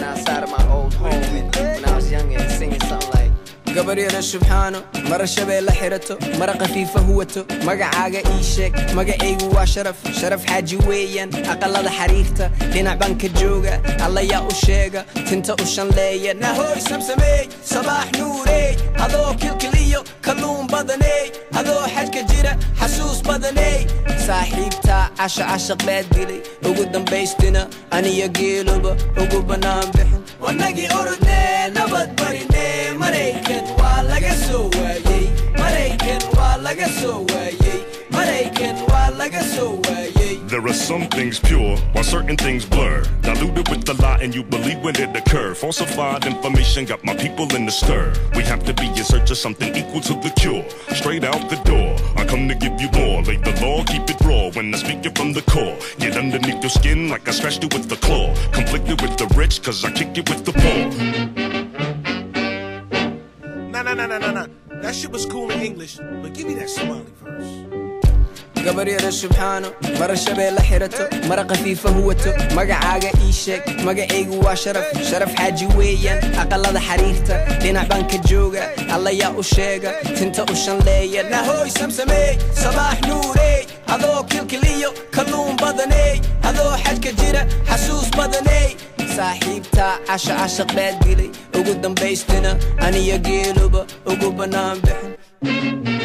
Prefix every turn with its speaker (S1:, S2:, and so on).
S1: outside of my old home and when I was younger and singing something like gabaryada subxaano mara shabeelle xirato mara khafiifa huwato magacaaga ii sheeg magacaygu waa sharaf sharaf xaaji weeyaan aqalada xariirta dhinac baan ka jooga allayaa u sheega tinta u shanleeya nahooy samsameey sabaax nuureey adoo kilkiliyo kalluun badaney adoo xajka jira xasuus badaney saaxiibtaa casha cashaq baad dilay ugu dambaystina aniyo geeluba ugu bannaan bixin wanagii orodnee nabad barinee maraykan waa laga soo waayey maraykan waa laga soo waayey maraykan waa laga soo waayey
S2: There are some things pure, while certain things blur. Diluted with the lie, and you believe when it occur. Falsified information got my people in the stir. We have to be in search of something equal to the cure. Straight out the door, I come to give you more. Lay the law, keep it raw when I speak it from the core. Get underneath your skin like I scratched it with the claw. Conflicted with the rich, cause I kick it with the poor.
S3: Nah, nah, nah, nah, nah, nah. That shit was cool in English, but give me that Somali verse.
S1: gabaryada subxaano mara shabeelle xirato mara khafiifa huwato magacaaga ii sheeg magacaygu waa sharaf sharaf xaaji weeyaan aqalada xariirta dhinac baan ka jooga allayaa u sheega tinta u shanleeya nahooy samsameey sabaax nuureey adoo kilkiliyo kalluun badaney adoo xajka jira xasuus badaney saaxiibtaa casha cashaq baad dilay ugu dambaystina aniyo geeluba ugu bannaan bixin